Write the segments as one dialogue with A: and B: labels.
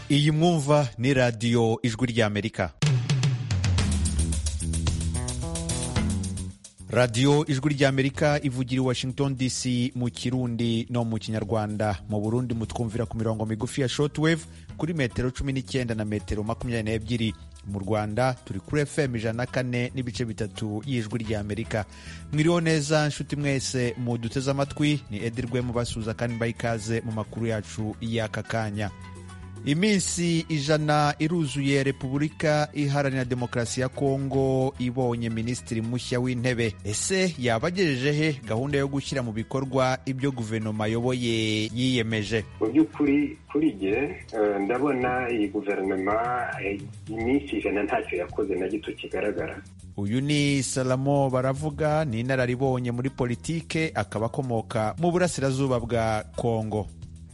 A: iyi mwumva ni radiyo ijwi ry'amerika radiyo ijwi ry'amerika ivugira i washington dc mu kirundi no mu kinyarwanda mu burundi mutwumvira ku mirongo migufi ya shortwave kuri metero cumi n'icyenda na metero makumyabiri n'ebyiri mu rwanda turi kuri fm ijana na kane n'ibice bitatu y'ijwi ry'amerika mwiriho neza nshuti mwese mu duteze amatwi ni edirwe mubasuhuza kandi mbaha ikaze mu makuru yacu y'aka kanya iminsi ijana iruzuye repubulika iharanira demokarasi ya kongo ibonye minisitiri mushya w'intebe ese yaba agejeje he gahunda yo gushyira mu bikorwa ibyo guverinoma ayoboye yiyemeje
B: mu by'ukuri kuri jye eh, ndabona iyi guverinoma eh, iminsi ijana ntacyo yakoze na gito kigaragara
A: uyu ni salamo baravuga ni inararibonye muri politike akaba akomoka mu burasirazuba bwa kongo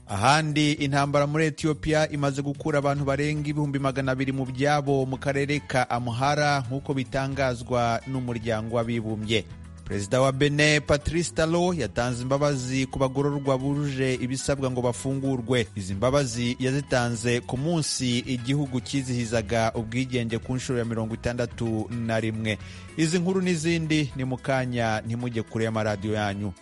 A: ahandi intambara muri etiyopiya imaze gukura abantu barenga ibihumbi magana abiri mu byabo mu karere ka amuhara nk'uko bitangazwa n'umuryango w'abibumbye perezida wa bene patrice talo yatanze imbabazi ku bagororwa bujuje ibisabwa ngo bafungurwe izi mbabazi yazitanze ku munsi igihugu cyizihizaga ubwigenge ku nshuro ya mirongo itandatu na rimwe izi nkuru n'izindi ni mu kanya ntimujye kure y'amaradiyo yanyu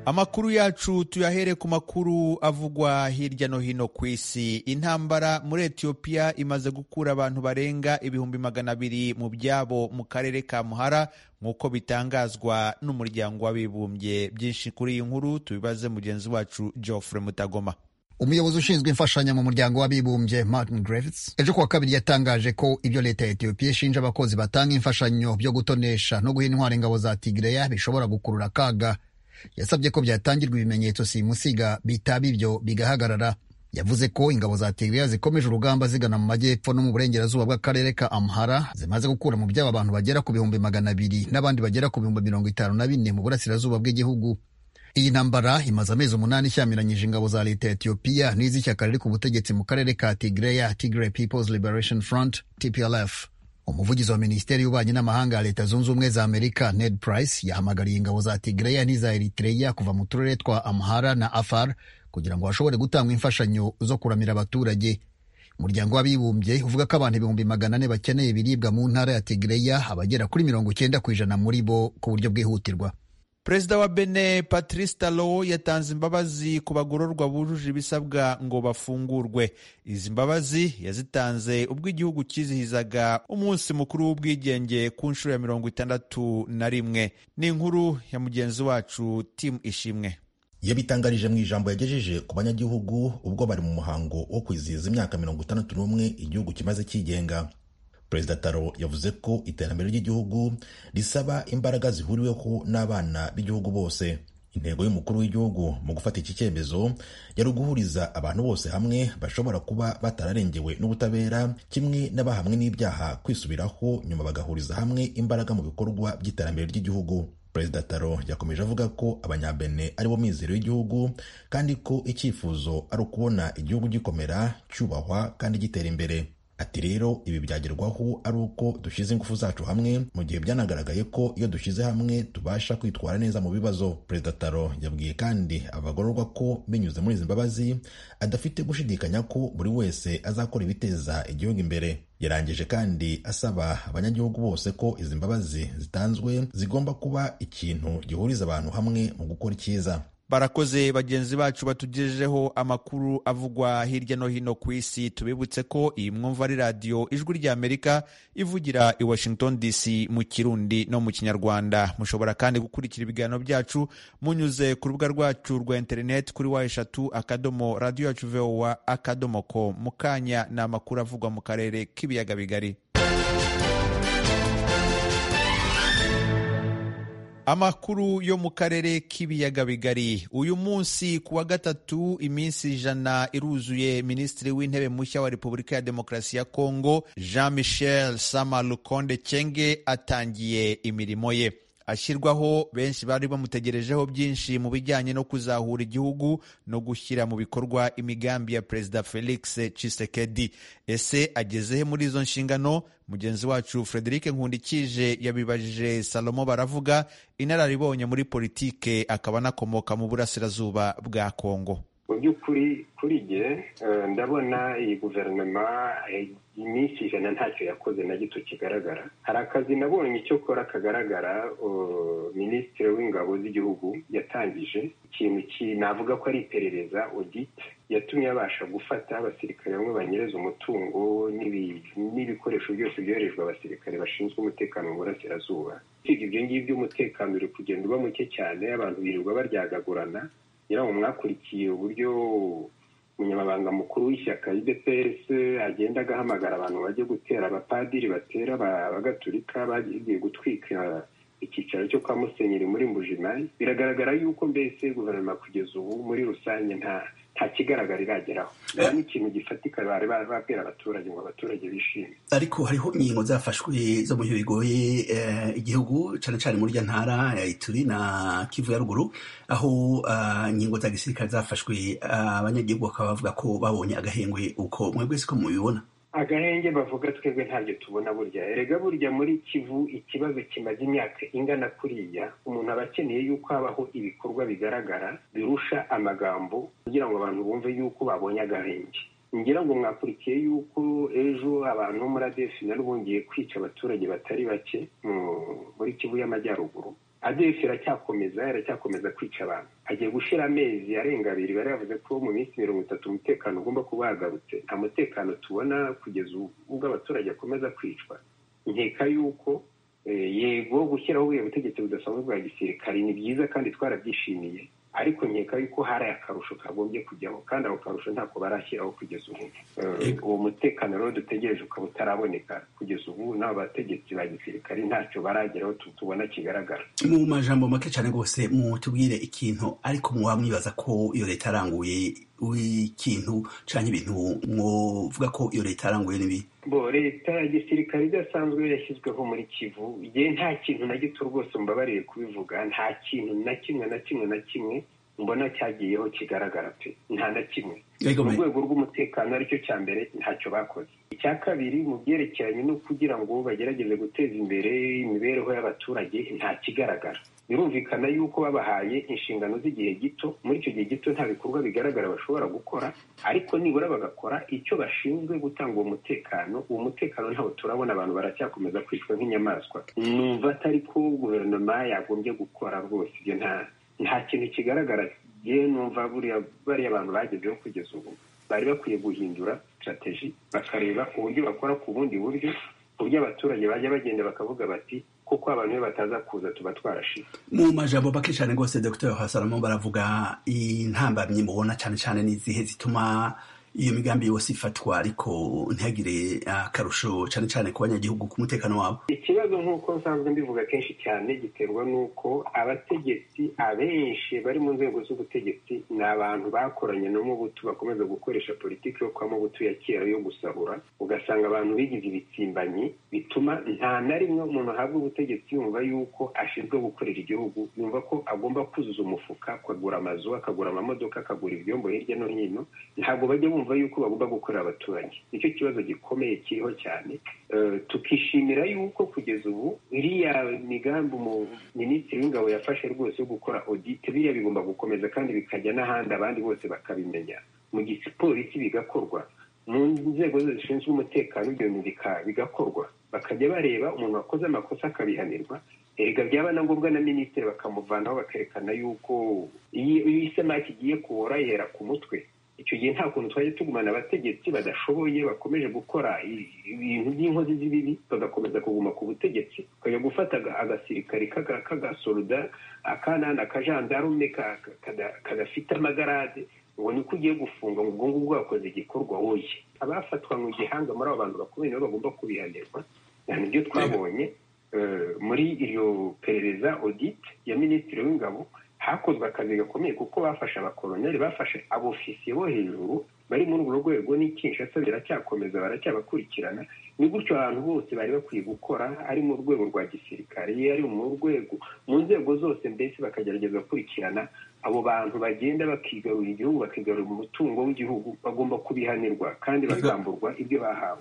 A: Amakuru yacu tuyahere ku makuru avugwa hirya no hino ku isi. Intambara muri Ethiopia imaze gukura abantu barenga ibihumbi magana abiri mu byabo mu karere ka Muhara nk'uko bitangazwa n'umuryango w'abibumbye. Byinshi kuri iyi nkuru tubibaze mugenzi wacu Geoffrey Mutagoma.
C: umuyobozi ushinzwe imfashanyo mu muryango w'abibumbye martin griffiths ejo kuwa kabiri yatangaje ko ibyo leta ya etiyopiya ishinja abakozi batanga imfashanyo byo gutonesha no guha intwara ingabo za tigreya bishobora gukurura akaga yasabye ko byatangirwa ibimenyetso simusiga bitaba ibyo bigahagarara yavuze ko ingabo za tigiriya zikomeje urugamba zigana mu majyepfo no mu burengerazuba bw'akarere ka amhara zimaze gukura mu byabo abantu bagera ku bihumbi magana abiri n'abandi bagera ku bihumbi mirongo itanu na bine mu burasirazuba bw'igihugu iyi ntambara imaze amezi umunani ishyamiranyije ingabo za leta ya etiyopiya n'iz'ishyaka riri ku butegetsi mu karere ka tigreya tigray peoples liberation front tplf umuvugizi wa minisiteri y'ububanyi n'amahanga ya leta zunze ubumwe za amerika ned price yahamagariye ingabo za tigreya n'iza eritreya kuva mu turere twa amhara na afar kugira ngo hashobore gutangwa imfashanyo zo kuramira abaturage umuryango w'abibumbye uvuga ko abantu ibihumbi magana ane bakeneye ibiribwa mu ntara ya tigreya abagera kuri mirongo icyenda ku ijana muri bo ku buryo bwihutirwa
A: perezida wa bene patrice talo yatanze imbabazi ku bagororwa bujuje ibisabwa ngo bafungurwe izi mbabazi yazitanze ubwo igihugu cyizihizaga umunsi mukuru w'ubwigenge ku nshuro ya mirongo itandatu na rimwe ni inkuru ya mugenzi wacu timu ishimwe
D: yabitangarije mu ijambo yagejeje ku banyagihugu ubwo bari mu muhango wo kwizihiza imyaka mirongo itandatu n'umwe igihugu kimaze cyigenga perezida taro yavuze ko iterambere ry'igihugu risaba imbaraga zihuriweho n'abana b'igihugu bose intego y'umukuru w'igihugu mu gufata iki cyemezo yari uguhuriza abantu bose hamwe bashobora kuba batararengewe n'ubutabera kimwe n'abahamwe n'ibyaha kwisubiraho nyuma bagahuriza hamwe imbaraga mu bikorwa by'iterambere ry'igihugu perezida taro yakomeje avuga ko abanyabene aribo mizero y'igihugu kandi ko icyifuzo ari ukubona igihugu gikomera cyubahwa kandi gitera imbere Ati rero ibi byagerwaho ari uko dushyize ingufu zacu hamwe mu gihe byanagaragaye ko iyo dushyize hamwe tubasha kwitwara neza mu bibazo perezida taro yabwiye kandi abagororwa ko binyuze muri izi mbabazi adafite gushidikanya ko buri wese azakora ibiteza igihugu imbere yarangije kandi asaba abanyagihugu bose ko izi mbabazi zitanzwe zigomba kuba ikintu gihuriza abantu hamwe mu gukora icyiza
A: barakoze bagenzi bacu batugejejeho amakuru avugwa hirya no hino ku isi tubibutse ko iyi mwumva ari radiyo ijwi ry'amerika ivugira i washington dc mu kirundi no mu kinyarwanda mushobora kandi gukurikira ibiganiro byacu munyuze ku rubuga rwacu rwa interineti kuri wa eshatu akadomo radiyo yacu vowa akadomo ko mu kanya ni amakuru avugwa mu karere k'ibiyaga bigari amakuru yo mu karere k'ibiyaga bigari uyu munsi ku wa gatatu iminsi ijana iruzuye minisitiri w'intebe mushya wa repubulika ya demokarasi ya kongo jean michel sama lukonde cyenge atangiye imirimo ye ashyirwaho benshi bari bamutegerejeho byinshi mu bijyanye no kuzahura igihugu no gushyira mu bikorwa imigambi ya perezida felix Tshisekedi ese agezehe muri izo nshingano mugenzi wacu frederic nkundikije yabibajije salomo baravuga inararibonye muri politike akaba anakomoka mu burasirazuba bwa kongo
B: mu by'ukuri kuri jye eh, ndabona iyi guverinoma eh, iminsi ijana ntacyo yakoze na gito kigaragara hari akazi nabonye icyo kora kagaragara uh, minisitiri w'ingabo z'igihugu yatangije ikintu ki navuga ko ari iperereza audit yatumye abasha gufata abasirikare bamwe banyereza umutungo n'ibi- n'ibikoresho byose byoherejwe abasirikare bashinzwe umutekano mu burasirazuba ibyo ngibyo umutekano uri kugenda uba muke cyane abantu birirwa baryagagurana nyirawo mwakurikiye uburyo umunyamabanga mukuru w'ishyaka UDPS agenda agahamagara abantu bajya gutera abapadiri batera aba- abagatulika bagiye gutwika icyicaro cyo kwa musenyeri muri mbujimayi biragaragara yuko mbese guverinoma kugeza ubu muri rusange nta nta kigaragara irageraho nta n'ikintu gifatika bari babwira abaturage ngo abaturage bishime
E: ariko hariho inkingo zafashwe zo mu buryo bigoye eh, igihugu cyane cyane muri rya ntara ya ituri na kivu ya ruguru aho ah, inkingo za gisirikare zafashwe ah, abanyagihugu bakaba bavuga ko babonye agahengwe uko mwebwe siko mubibona
B: agahenge bavuga twebwe ntabyo tubona burya erega burya muri kivu ikibazo kimaze imyaka ingana kuriya umuntu aba akeneye yuko habaho ibikorwa bigaragara birusha amagambo kugira ngo abantu bumve yuko babonye agahenge ngira ngo mwakurikiye yuko ejo abantu bo muri adefi nabo bongeye kwica abaturage batari bake mu- muri kivu y'amajyaruguru adefi iracyakomeza iracyakomeza kwica abantu agiye gushira amezi arenga abiri bari bavuze ko mu minsi mirongo itatu umutekano ugomba kuba wagarutse nta mutekano tubona kugeza ubu ubwo abaturage akomeza kwicwa nkeka yuko eh, yego gushyiraho buriya butegetsi budasanzwe bwa gisirikare ni byiza kandi twarabyishimiye ariko nkeka yuko hari akarusho kagombye kujyaho kandi ako karusho ntako barashyiraho kugeza ubu Eh, uwo mutekano rero dutegereje ukaba utaraboneka kugeza ubu n'abo bategetsi ba gisirikare ntacyo barageraho tu- tubona kigaragara
E: mu majambo make cyane rwose mutubwire ikintu ariko mwaba mwibaza ko iyo leta yaranguye ikintu cyangwa ibintu mwovuga ko iyo leta yaranguye n'ibi
B: bo leta ya gisirikare idasanzwe yashyizweho muri kivu ye nta kintu na gito rwose mbabariye kubivuga nta kintu na kimwe na kimwe na kimwe mbona cyagiyeho kigaragara pe nta na kimwe
E: Yego,
B: mu
E: me-
B: rwego rw'umutekano aricyo cya mbere ntacyo bakoze icya kabiri mu byerekeranye no kugira ngo bagerageze guteza imbere imibereho y'abaturage nta kigaragara birumvikana yuko babahaye inshingano z'igihe gito muri icyo gihe gito nta bikorwa bigaragara bashobora gukora ariko nibura bagakora icyo bashinzwe gutanga uwo mutekano uwo mutekano ntawo turabona abantu baracyakomeza kwicwa nk'inyamaswa numva atari ko guverinoma yagombye gukora rwose ibyo nta nta kintu kigaragara yewe numva buriya bariya bantu bagezeho kugeza ubu bari bakwiye guhindura sitrategi bakareba uburyo bakora ku bundi buryo uburyo abaturage bajya bagenda bakavuga bati kuko abantu iyo bataza kuza tuba twarashize
E: mu majambo make cyane rwose dr hasaramo baravuga intambamyi mubona cyane cyane n'izihe zituma iyo migambi yose ifatwa ariko ntihagire akarusho cyane cyane ku banyagihugu ku mutekano wabo
B: ikibazo nk'uko nsanzwe mbivuga kenshi cyane giterwa n'uko abategetsi abenshi bari mu nzego z'ubutegetsi ni abantu bakoranye no mu butu bakomeza gukoresha politiki yo kwa mubutu ya kera yo gusahura ugasanga abantu bigize ibitsimbanyi bituma nta na rimwe umuntu ahabwa ubutegetsi yumva yuko ashinzwe gukorera igihugu yumva ko agomba kuzuza umufuka akagura amazu akagura amamodoka akagura ibyombo hirya no hino ntabwo bajya bumva yuko bagomba gukorera abaturage nicyo kibazo gikomeye kiriho cyane Eh, tukishimira yuko kugeza ubu iriya migambi umu- minisitiri w'ingabo yafashe rwose yo gukora audit biriya bigomba gukomeza kandi bikajya n'ahandi abandi bose bakabimenya mu gipolisi bigakorwa mu nzego zose zishinzwe umutekano ibyo bintu bika- bigakorwa bakajya bareba umuntu wakoze amakosa akabihanirwa erega byaba na ngombwa na minisitiri bakamuvanaho bakerekana yuko iyo iyo isamaki igiye kubora yera ku mutwe icyo gihe nta kuntu twajya tugumana abategetsi badashoboye bakomeje gukora i- ibintu by'inkozi z'ibibi bagakomeza kuguma ku butegetsi ukajya gufata aga- agasirikare k'aga- k'agasoruda akanana akajandarume ka- ka- kada- kadafite amagarade ngo niko ugiye gufunga ngo ubwo ngubwo wakoze igikorwa woye abafatwa mu gihanga muri abo bantu bakomeye nabo bagomba kubihanirwa ni byo twabonye eh, muri iryo perereza audit ya minisitiri w'ingabo hakozwe akazi gakomeye kuko bafashe abakoloneli bafashe abofisiye bo hejuru bari muri urwo rwego n'ikinshasa biracyakomeza baracyabakurikirana ni gutyo abantu bose bari bakwiye gukora ari mu rwego rwa gisirikare ari mu rwego mu nzego zose mbese bakagerageza gukurikirana abo bantu bagenda bakigarura igihugu bakigarura umutungo w'igihugu bagomba kubihanirwa kandi bakamburwa ibyo bahawe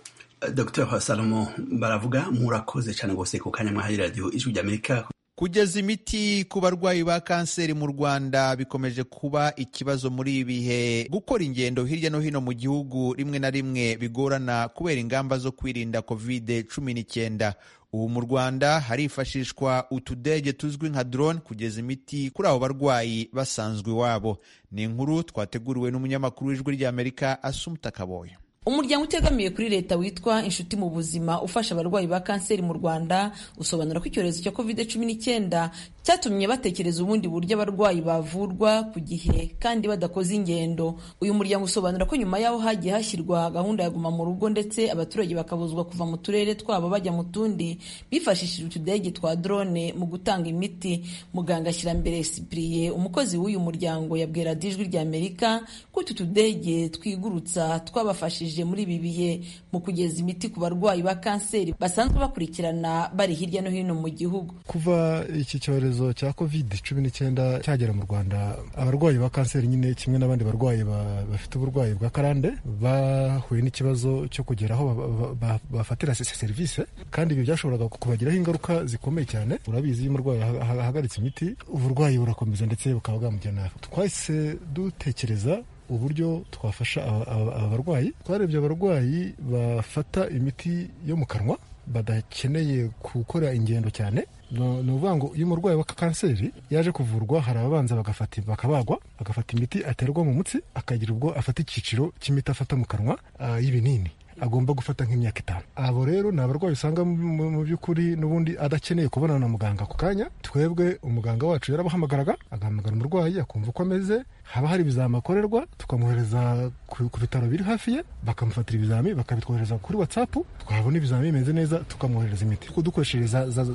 E: dr hasalomo baravuga murakoze cyane rwose ku kanya mwahari radiyo ijwi ry'amerika
A: kugeza imiti ku barwayi ba kanseri mu rwanda bikomeje kuba ikibazo muri ibi bihe gukora ingendo hirya no hino mu gihugu rimwe na rimwe bigorana kubera ingamba zo kwirinda covid cumi n'icyenda ubu mu rwanda harifashishwa utudege tuzwi nka drone kugeza imiti kuri abo barwayi basanzwe iwabo ni inkuru twateguriwe n'umunyamakuru w'ijwi ry'amerika asumuta kaboye
F: umuryango utegamiye kuri leta witwa inshuti mu buzima ufasha abarwayi ba kanseri mu rwanda usobanura ko icyorezo cya covid cumi n'icyenda cyatumye batekereza ubundi buryo abarwayi bavurwa ku gihe kandi badakoze ingendo uyu muryango usobanura ko nyuma yaho hagiye hashyirwa gahunda ya guma mu rugo ndetse abaturage bakabuzwa kuva mu turere twabo bajya mu tundi bifashishije utudege twa drone mu gutanga imiti muganga ashyira mbere sipriye umukozi w'uyu muryango yabwira dijwi ry'amerika ko utu tudege twigurutsa twabafashije muri ibi bihe mu kugeza imiti ku barwayi ba kanseri basanzwe bakurikirana bari hirya no hino mu gihugu
G: kuva iki cyorezo cya covid cumi n'icyenda cyagera mu rwanda abarwayi ba kanseri nyine kimwe n'abandi barwayi bafite uburwayi bwa karande bahuye n'ikibazo cyo kugera aho bafatira serivisi kandi ibi byashoboraga kubagiraho ingaruka zikomeye cyane urabizi iyo umurwayi ahagaritse imiti uburwayi burakomeza ndetse bukaba bwamujyana twahise dutekereza uburyo twafasha aba barwayi twarebye abarwayi bafata imiti yo mu kanwa badakeneye gukora ingendo cyane ni ukuvuga ngo iyo umurwayi wa kanseri yaje kuvurwa hari ababanza bagafata bakabagwa bagafata imiti aterwa mu mutsi akagira ubwo afata icyiciro cy'imiti afata mu kanwa y'ibinini agomba gufata nk'imyaka itanu abo rero ni abarwayi usanga mu by'ukuri n'ubundi adakeneye kubonana na muganga ako kanya twebwe umuganga wacu yarabahamagaraga agahamagara umurwayi akumva uko ameze haba hari ibizami akorerwa tukamwohereza ku bitaro biri hafi ye bakamufatira ibizami bakabitwohereza kuri watsapu twabona ibizami bimeze neza tukamwohereza imiti kuko dukoresheje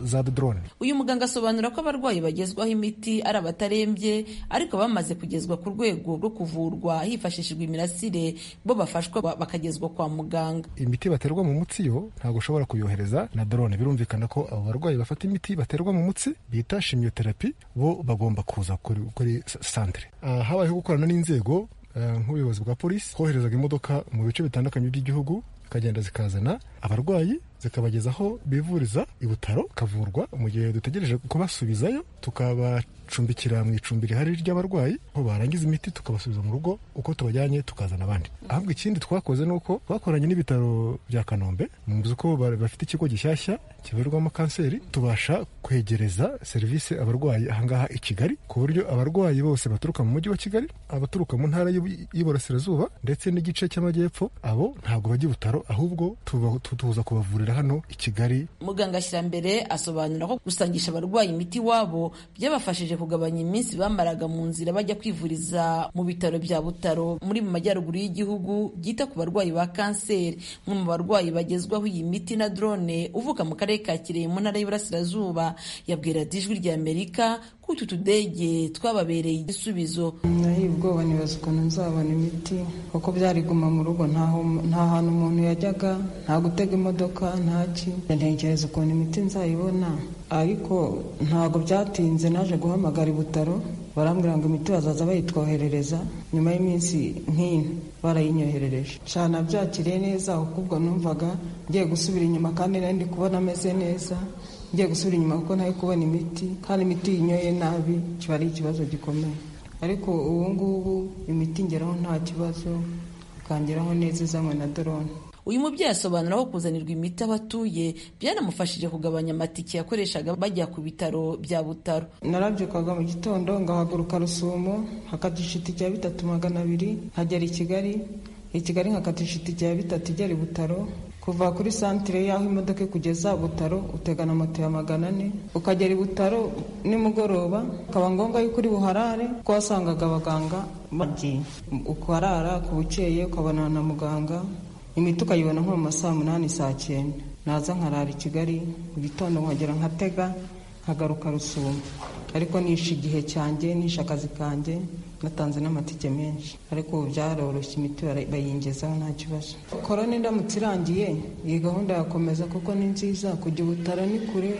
G: za dorone
F: uyu muganga asobanura ko abarwayi bagezwaho imiti ari abatarembye ariko bamaze kugezwa ku rwego rwo kuvurwa hifashishijwe imirasire bo bafashwa bakagezwa kwa muganga
G: imiti baterwa mu mutsi yo ntabwo ushobora kuyohereza na dorone birumvikana ko abo barwayi bafata imiti baterwa mu mutsi bita shimiyoterapi bo bagomba kuza kuri santere haba habayeho gukorana n'inzego nk'ubuyobozi bwa polisi koherezaga imodoka mu bice bitandukanye by'igihugu zikagenda zikazana abarwayi zikabageza aho bivuriza i butaro kavurwa mu gihe dutegereje kubasubizayo tukabacumbikira mu icumbi rihari ry'abarwayi aho barangiza imiti tukabasubiza mu rugo uko tubajyanye tukazana abandi ahubwo ikindi twakoze ni uko twakoranye n'ibitaro bya kanombe muzi ko bafite ikigo gishyashya kivurirwamo kanseri tubasha kwegereza serivisi abarwayi ahangaha i kigali ku buryo abarwayi bose baturuka mu mujyi wa kigali abaturuka mu ntara y'iburasirazuba ndetse n'igice cy'amajyepfo abo ntabwo bajya i butaro ahubwo tuza kubavurira hano i Kigali
F: muganga Shyirambere asobanura ko gusangisha abarwayi imiti iwabo byabafashije kugabanya iminsi bamaraga mu nzira bajya kwivuriza mu bitaro bya Butaro muri mu majyaruguru y'igihugu byita ku barwayi ba kanseri umwe mu barwayi bagezwaho iyi miti na drone uvuka mu karere ka Kirehe mu ntara y'Iburasirazuba yabwira Dijwi ry'Amerika ko utu tudege twababereye igisubizo
H: nahiye ubwoba nibaza ukuntu nzabona imiti kuko byari guma mu rugo nta hantu umuntu yajyaga nta gutega imodoka ntaki ntekereza ukuntu imiti nzayibona ariko ntabwo byatinze naje guhamagara ibutaro barambwira ngo imiti bazaza bayitwoherereza nyuma y'iminsi nk'ino barayinyoherereje nshana byakiriye neza ahubwo numvaga ngiye gusubira inyuma kandi nari ndi kubona ameze neza ngiye gusubira inyuma kuko ntari kubona imiti kandi imiti yinyoye nabi kiba ari ikibazo gikomeye ariko ubu ngubu imiti ngeraho nta kibazo ikangeraho neza izanywe na dorone
F: uyu mubyeyi asobanura ko kuzanirwa imiti aho atuye byanamufashije kugabanya amatike yakoreshaga bajya ku bitaro bya butaro
H: narabyukaga mu gitondo ngahaguruka rusumo hakatisha itike ya bitatu magana abiri nkagera i kigali i kigali nkakatisha itike ya bitatu igera i butaro kuva kuri santire y'aho imodoka ikugeza butaro utegana moto ya magana ane ukagera i butaro nimugoroba ukaba ngombwa yuko uri buharare kuko wasangaga abaganga bagiye ukarara ku bukeye ukabonana na muganga imiti ukayibona nko mu ma saa munani saa cyenda naza nkarara i kigali mu gitondo nkagera nkatega nkagaruka rusuma ariko nishe igihe cyanjye nishe akazi kanjye batanze n'amatike menshi ariko ubu byaroroshye imiti bayingezaho nta kibazo korona indamutse irangiye iyi gahunda yakomeza kuko ni nziza kujya ubutaro ni kure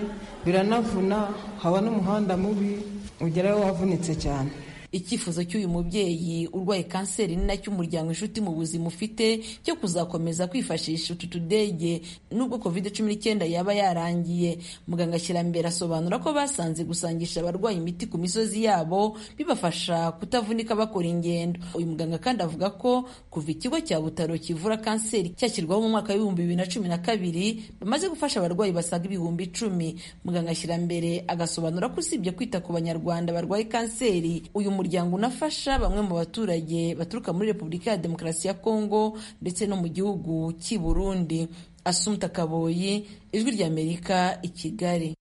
H: biranavuna haba n'umuhanda mubi ugerayo wavunitse cyane
F: icyifuzo cy'uyu mubyeyi urwaye kanseri ni nacyo umuryango inshuti mu buzima ufite cyo kuzakomeza kwifashisha utu tudege nubwo covid cumi n'icyenda yaba yarangiye muganga ashyirambere asobanura ko basanze gusangisha abarwayi imiti ku misozi yabo bibafasha kutavunika bakora ingendo uyu muganga kandi avuga ko kuva ikigo cya butaro kivura kanseri cyashyirwaho mu mwaka w'ibihumbi bibiri na cumi na kabiri bamaze gufasha abarwayi basaga ibihumbi icumi muganga ashyirambere agasobanura ko usibye kwita ku banyarwanda barwaye kanseri uyu umuryango unafasha bamwe mu baturage baturuka muri repubulika ya demokarasi ya kongo ndetse no mu gihugu cy'i burundi asumta kaboyi ijwi ry'amerika i kigali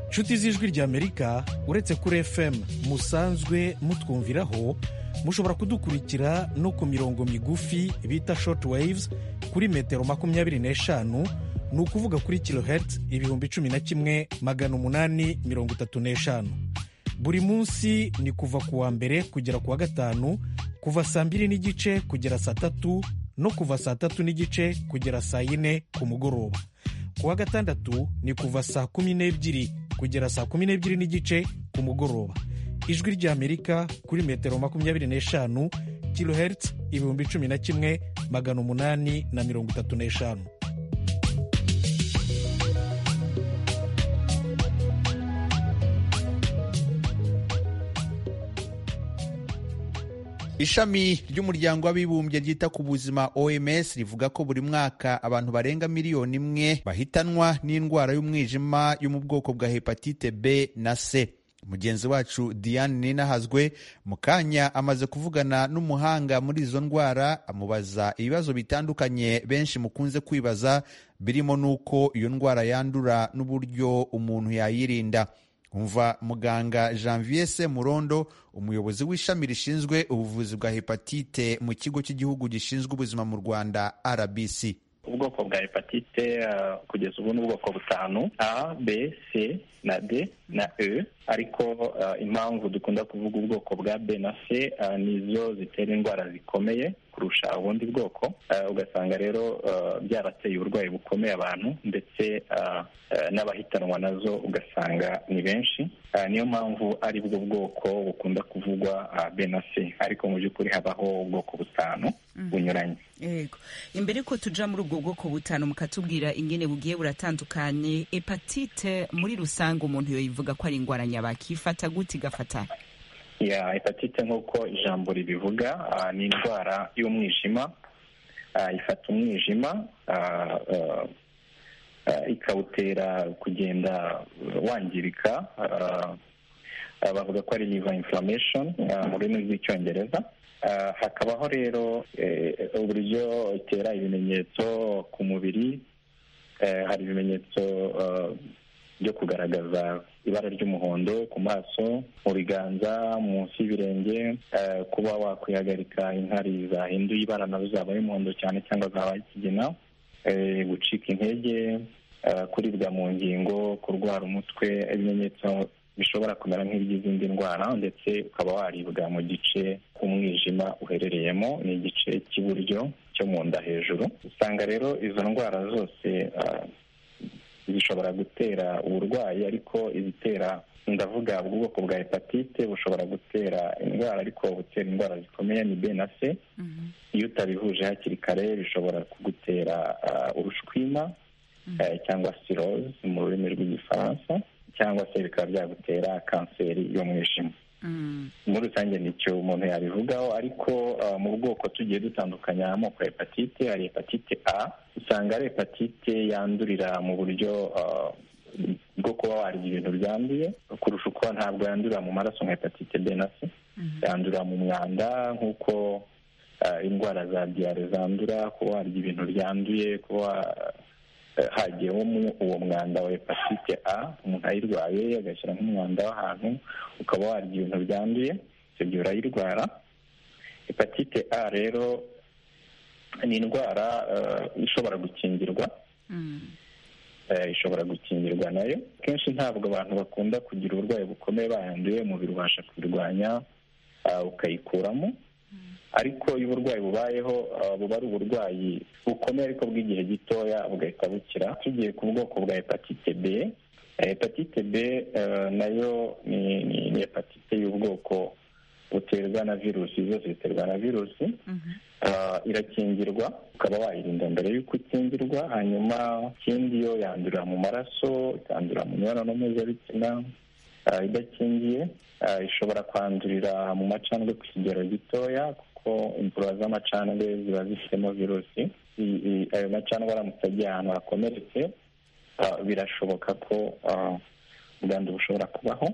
I: inshuti z'ijwi ry'amerika uretse kuri fm musanzwe mutwumviraho mushobora kudukurikira no ku mirongo migufi bita short waves kuri metero makumyabiri n'eshanu ni ukuvuga kuri kilohertz ibihumbi cumi na kimwe magana umunani mirongo itatu n'eshanu buri munsi ni kuva ku wa mbere kugera ku wa gatanu kuva saa mbiri n'igice kugera saa tatu no kuva saa tatu n'igice kugera saa yine ku mugoroba ku wa gatandatu ni kuva saa kumi n'ebyiri kugera saa kumi n'ebyiri n'igice ku mugoroba ijwi ry'amerika kuri metero makumyabiri n'eshanu kilohertz ibihumbi cumi na kimwe magana umunani na mirongo itatu n'eshanu
A: ishami ry'umuryango w'abibumbye ryita ku buzima oms rivuga ko buri mwaka abantu barenga miliyoni imwe bahitanwa n'indwara y'umwijima yo mu bwoko bwa hepatite b na c mugenzi wacu diane ninahazwe mu kanya amaze kuvugana n'umuhanga muri izo ndwara amubaza ibibazo bitandukanye benshi mukunze kwibaza birimo n'uko iyo ndwara yandura n'uburyo umuntu yayirinda umva muganga janvier se murondo umuyobozi w'ishami rishinzwe ubuvuzi bwa hepatite mu kigo cy'igihugu gishinzwe ubuzima mu rwanda rbc
J: ubwoko bwa hepatite kugeza ubu ni ubwoko butanu a b c na d na e ariko impamvu dukunda kuvuga ubwoko bwa b na c nizo zitera indwara zikomeye kurusha ubundi bwoko ugasanga rero byarateye uburwayi bukomeye abantu ndetse n'abahitanwa nazo ugasanga ni benshi niyo mpamvu ari bwo bwoko bukunda kuvugwa b na c ariko mu by'ukuri habaho ubwoko butanu bunyuranye
K: yego imbere ko tujya muri ubwo bwoko butanu mukatubwira ingene bugiye buratandukanye hepatite muri rusange umuntu yoyivuga ko ari indwara nyabaki ifata gute igafata
J: ya hepatite nk'uko ijambo ribivuga ni indwara y'umwijima ifata umwijima ikawutera kugenda wangirika bavuga ko ari liver inflammation mu rurimi rw'icyongereza hakabaho rero uburyo itera ibimenyetso ku mubiri hari ibimenyetso byo kugaragaza ibara ry'umuhondo ku maso mu biganza munsi y'ibirenge kuba wakwihagarika inkari zahinduye ibara nazo zabaye umuhondo cyane cyangwa zabaye ikigina gucika intege kuribwa mu ngingo kurwara umutwe ibimenyetso bishobora kumera nk'iby'izindi ndwara ndetse ukaba waribwa mu gice k'umwijima uherereyemo ni igice cy'iburyo cyo mu nda hejuru usanga rero izo ndwara zose zishobora gutera uburwayi ariko izitera ndavuga ubwoko bwa hepatite bushobora gutera indwara ariko gutera indwara zikomeye ni b na c iyo utabihuje hakiri kare bishobora kugutera urushwima cyangwa siroze mu rurimi rw'igifaransa cyangwa se bikaba byagutera kanseri y'umwijima muri rusange nicyo umuntu yabivugaho ariko mu bwoko tugiye dutandukanya amoko ya hepatite hari hepatite a usanga ari hepatite yandurira mu buryo bwo kuba warya ibintu byanduye kurusha uko ntabwo yandurira mu maraso nka hepatite b na c yandurira mu mwanda nk'uko indwara za diyare zandura kuba warya ibintu byanduye kuba hagiyemo uwo mwanda wa hepatite a umuntu ayirwaye agashyira nk'umwanda w'ahantu ukaba warya ibintu byanduye ibyo gihe urayirwara hepatite a rero ni indwara ishobora gukingirwa ishobora gukingirwa nayo kenshi ntabwo abantu bakunda kugira uburwayi bukomeye bayanduye umubiri ubasha kubirwanya ukayikuramo ariko iyo uburwayi bubayeho buba ari uburwayi bukomeye ariko bw'igihe gitoya bugahita bukira tugiye ku bwoko bwa hepatite b hepatite b nayo ni hepatite y'ubwoko buterwa na virusi zose ziterwa na virusi irakingirwa ukaba wayirinda mbere y'uko ukingirwa hanyuma ikindi yo yandurira mu maraso ikandurira mu mibonano mpuzabitsina idakingiye ishobora kwandurira mu macandwe ku kigero gitoya kuko imvura z'amacandwe ziba zifitemo virusi ayo macandwe aramutse agiye ahantu hakomeretse birashoboka ko ubwandu bushobora kubaho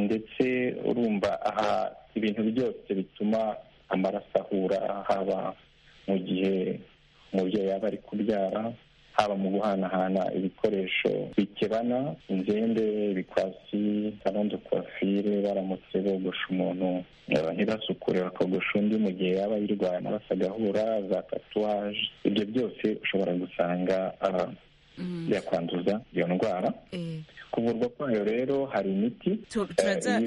J: ndetse urumva aha ibintu byose bituma amaraso ahura haba mu gihe umubyeyi yaba ari kubyara haba mu guhanahana ibikoresho bikebana inzembe ibikwasi sarondo kwafire baramutse bogosha umuntu ntibasukure bakogosha undi mu gihe yaba yirwaye amaraso agahura za tatuwaje ibyo byose ushobora gusanga byakwanduza iyo ndwara kuvurwa kwayo rero hari imiti
K: turaza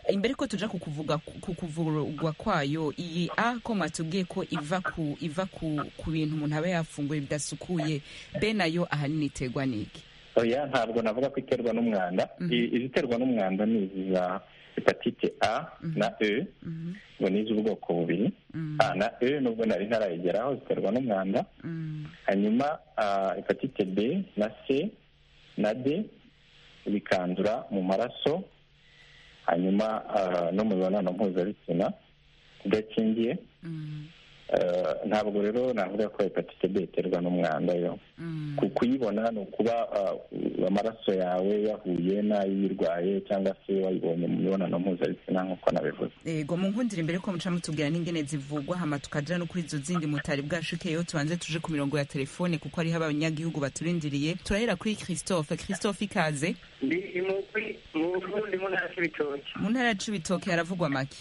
K: imbere ko tuja kukuvuga ku kuvurwa kwayo iyi a ko matubwiye ko iva ku iva ku bintu umuntu aba yafunguye bidasukuye be nayo ahanini iterwa n'iki
J: oya ntabwo navuga ko iterwa n'umwanda iziterwa n'umwanda ni izi za hepatite a na e ngo ni iz'ubwoko bubiri a na e nubwo nari ntarayigeraho ziterwa n'umwanda hanyuma hepatite b na c na d bikandura mu maraso hanyuma no mu mibonano mpuzabitsina idakingiye ntabwo rero navuga ko hepatite b iterwa n'umwanda yo kuyibona ni ukuba amaraso yawe yahuye n'ay'uyirwaye cyangwa se wayibonye mu mibonano mpuzabitsina nk'uko nabivuze
K: yego mu nkundire mbere ko muca mutubwira n'ingene zivugwa hama tukagera no kuri izo zindi mutari bwashikeyo tubanze tuje ku mirongo ya telefone kuko hariho abanyagihugu baturindiriye turahera kuri christophe christophe ikaze
L: mu ntara ya cibitoke
K: mu ntara ya cibitoke haravugwa make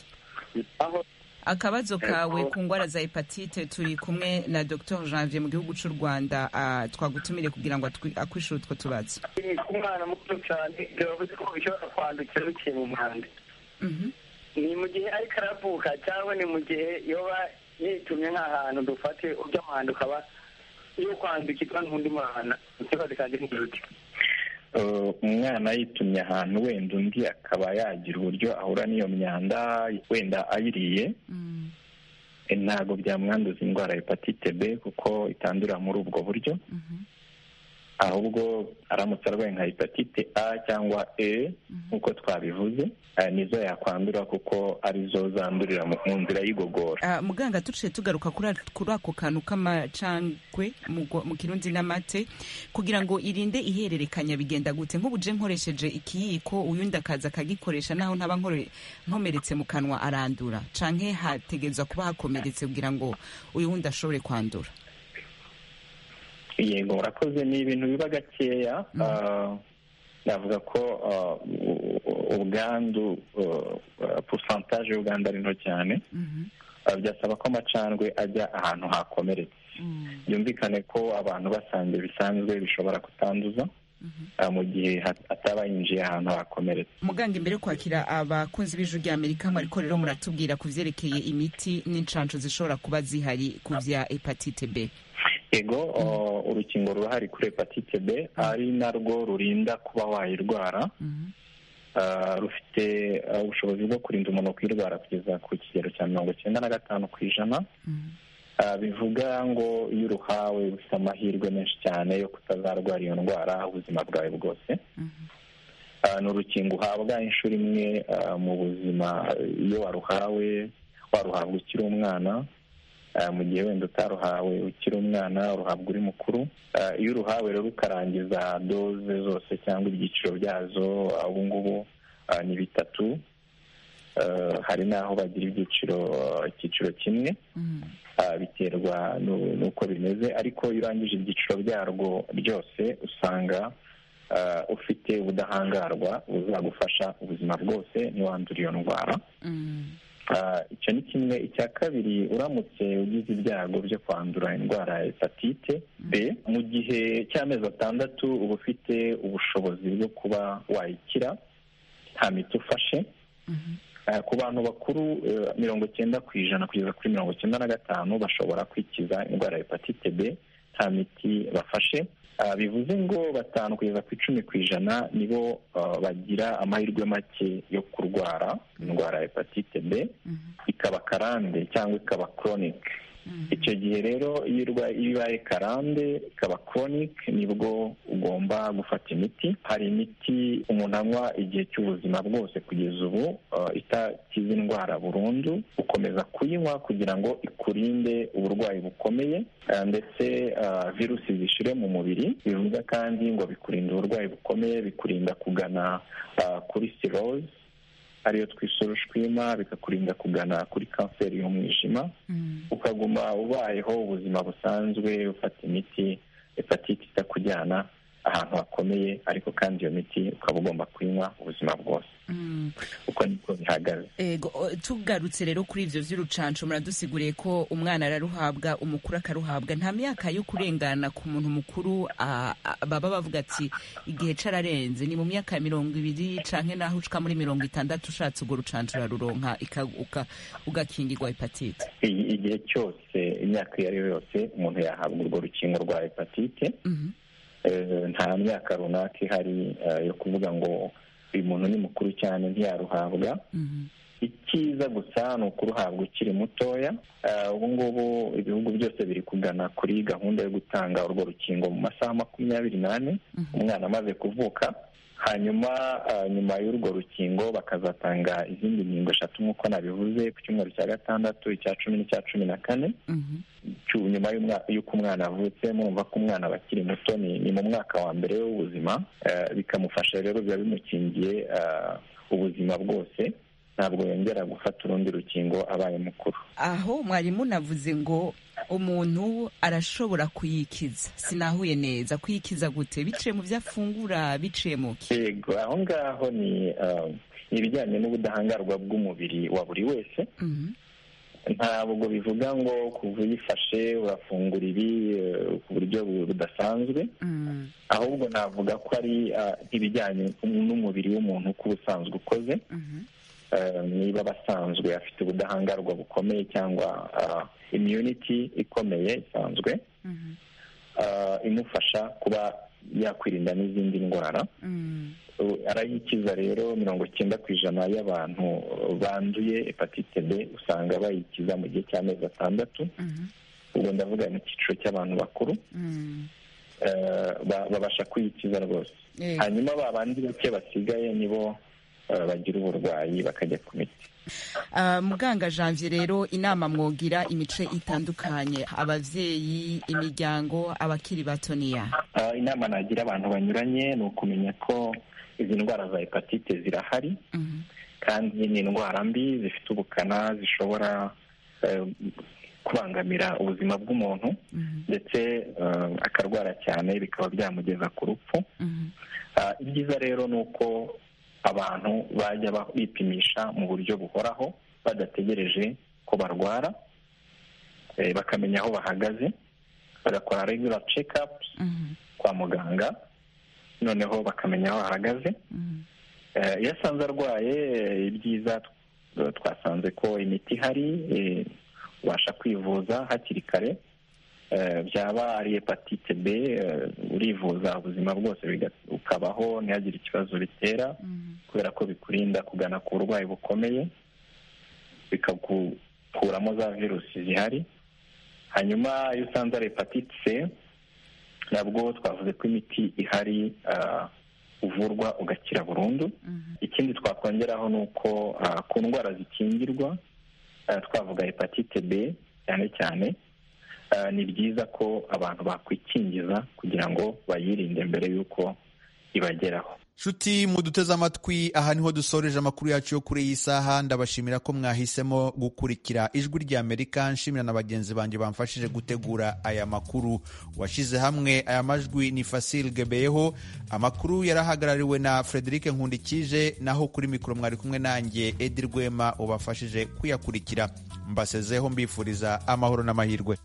K: akabazo kawe ku ndwara za hepatite turi kumwe na dr janvier mu gihugu cy'u rwanda twagutumire kugira ngo akwishyure utwo tubazo
L: ku mwana muto cyane biravuze ko bishobora kwandukira biciye mu muhanda ni mu gihe ariko aravuka cyangwa ni mu gihe yoba yitumye nk'ahantu dufate ujya ukaba yo kwandukirwa n'undi mwana ikibazo kandi n'igihugu
J: umwana yitumye ahantu wenda undi akaba yagira uburyo ahura n'iyo myanda wenda ayiriye ntabwo byamwanduza indwara hepatite b kuko itandura muri ubwo buryo ahubwo aramutse arwaye nka hepatite a cyangwa e nk'uko twabivuze nizo yakwandura kuko arizo zandurira mu nzira y'igogora
K: muganga duciye tugaruka kuri ako kantu k'amacangwe mu kirundi n'amate kugira ngo irinde ihererekanya bigenda gute nk'ubuje nkoresheje ikiyiko uyundi akaza akagikoresha naho ntaba nkomeretse mu kanwa arandura canke hategerezwa kuba hakomeretse kugira ngo uyu wundi ashobore kwandura
J: yego murakoze ni ibintu biba gakeya navuga ko ubwandu pusantaje y'ubwandu ari nto cyane byasaba ko amacandwe ajya ahantu hakomeretse byumvikane ko abantu basanzwe bisanzwe bishobora kutanduza mu gihe ataba yinjiye ahantu hakomeretse
K: muganga imbere yo kwakira abakunzi b'ijwi rya amerika ariko rero muratubwira ku byerekeye imiti n'inshansho zishobora kuba zihari ku bya hepatite b
J: ego urukingo rurahari kuri hepatite b ari narwo rurinda kuba wayirwara rufite ubushobozi bwo kurinda umuntu kuyirwara kugeza ku kigero cya mirongo icyenda na gatanu ku ijana bivuga ngo iyo uruhawe ufite amahirwe menshi cyane yo kutazarwara iyo ndwara ubuzima bwawe bwose ni urukingo uhabwa inshuro imwe mu buzima iyo waruhawe waruhabwa ukiri umwana mu gihe wenda utaruhawe ukiri umwana uruhabwa uri mukuru iyo uruhawe rero ukarangiza doze zose cyangwa ibyiciro byazo ubu ngubu ni bitatu hari n'aho bagira ibyiciro icyiciro kimwe biterwa n'uko bimeze ariko iyo urangije ibyiciro byarwo byose usanga ufite ubudahangarwa buzagufasha ubuzima bwose ntiwandure iyo ndwara icyo ni kimwe icya kabiri uramutse ugize ibyago byo kwandura indwara ya hepatite b mu gihe cy'amezi atandatu uba ufite ubushobozi bwo kuba wayikira nta miti ufashe ku bantu bakuru mirongo icyenda ku ijana kugeza kuri mirongo icyenda na gatanu bashobora kwikiza indwara ya hepatite b nta miti bafashe bivuze ngo batanu kugeza ku icumi ku ijana nibo bagira amahirwe make yo kurwara indwara ya hepatite b ikaba karande cyangwa ikaba koronike icyo gihe rero iyo ibaye karande ikaba koronike nibwo ugomba gufata imiti hari imiti umuntu anywa igihe cy'ubuzima bwose kugeza ubu itakiza indwara burundu ukomeza kuyinywa kugira ngo ikurinde uburwayi bukomeye ndetse virusi zishire mu mubiri bivuga kandi ngo bikurinda uburwayi bukomeye bikurinda kugana kuri siroze ariyo twisura ushwima bikakurinda kugana kuri kanseri y'umwijima ukaguma ubayeho ubuzima busanzwe ufata imiti hepatite itakujyana ahantu hakomeye ariko kandi iyo miti ukaba ugomba kuyinywa ubuzima bwose uko niko bihagaze
K: tugarutse rero kuri ibyo by'urucanco muradusiguriye ko umwana araruhabwa umukuru akaruhabwa nta myaka yo kurengana ku muntu mukuru baba bavuga ati igihe cararenze ni mu myaka ya mirongo ibiri canke naho ushika muri mirongo itandatu ushatse urwo rucanco uraruronka ugakingirwa hepatite
J: igihe cyose imyaka iyo ari yo yose umuntu yahabwa urwo rukingo rwa hepatite nta myaka runaka ihari yo kuvuga ngo uyu muntu ni mukuru cyane ntiyaruhabwa icyiza gusa ni ukuruhabwa ukiri mutoya ubu ngubu ibihugu byose biri kugana kuri gahunda yo gutanga urwo rukingo mu masaha makumyabiri n'ane umwana amaze kuvuka hanyuma nyuma y'urwo rukingo bakazatanga izindi nkingo eshatu nk'uko nabivuze ku cyumweru cya gatandatu icya cumi n'icya cumi na kane nyuma y'uko umwana avutse murumva ko umwana aba akiri muto ni mu mwaka wa mbere w'ubuzima bikamufasha rero biba bimukingiye ubuzima bwose ntabwo yongera gufata urundi rukingo abaye mukuru
K: aho mwarimu navuze ngo umuntu arashobora kuyikiza sinahuye neza kuyikiza gute biciye mu byo afungura biciye mu
J: yego aho ngaho ni ibijyanye n'ubudahangarwa bw'umubiri wa buri wese ntabwo bivuga ngo kuva uyifashe urafungura ibi ku buryo budasanzwe ahubwo navuga ko ari ibijyanye n'umubiri w'umuntu uko ubusanzwe ukoze niba abasanzwe afite ubudahangarwa bukomeye cyangwa imyuniti ikomeye isanzwe imufasha kuba yakwirinda n'izindi ndwara arayikiza rero mirongo icyenda ku ijana y'abantu banduye hepatite b usanga bayikiza mu gihe cy'amezi atandatu ubwo ndavuga mu cyiciro cy'abantu bakuru babasha kuyikiza rwose hanyuma ba bandi bake basigaye nibo bagira uburwayi bakajya ku miti
K: muganga janvier rero inama mwogira imice itandukanye ababyeyi imiryango abakiri batoniya
J: inama nagira abantu banyuranye ni ukumenya ko izi ndwara za hepatite zirahari kandi ni indwara mbi zifite ubukana zishobora kubangamira ubuzima bw'umuntu ndetse akarwara cyane bikaba byamugeza ku rupfu ibyiza rero ni uko abantu bajya bipimisha mu buryo buhoraho badategereje ko barwara bakamenya aho bahagaze bagakora regura cekapu kwa muganga noneho bakamenya aho bahagaze iyo asanze arwaye ibyiza twasanze ko imiti ihari ubasha kwivuza hakiri kare byaba ari hepatite b urivuza ubuzima bwose ukabaho ntihagire ikibazo bitera kubera ko bikurinda kugana ku burwayi bukomeye bikagukuramo za virusi zihari hanyuma iyo usanze ari hepatite c nabwo twavuze ko imiti ihari uvurwa ugakira burundu ikindi twakongeraho ni uko ku ndwara zikingirwa twavuga hepatite b cyane cyane ni byiza ko abantu bakwikingiza kugira ngo bayirinde mbere y'uko ibageraho
A: nshuti muduteze amatwi aha niho dusoreje amakuru yacu yo kuri iyi saha ndabashimira ko mwahisemo gukurikira ijwi rya amerika nshimira na bagenzi banjye bamfashije gutegura aya makuru washyize hamwe aya majwi ni fasil gebeyeho amakuru yarahagarariwe na frederic nkundikije naho kuri mikoro mwari kumwe nanjye edi rwema ubafashije kuyakurikira mbasezeho mbifuriza amahoro n'amahirwe